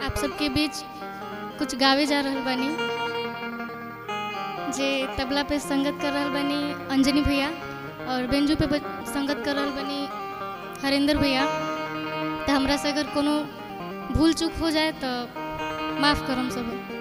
आप सबके बीच कुछ गावे जा रहल बानी जे तबला पे संगत कर रहल बानी अंजनी भैया और बेंजू पे ब- संगत कर रहल बानी हरेंद्र भैया तो हमरा से अगर कोनो भूल चूक हो जाए तो माफ़ करम सब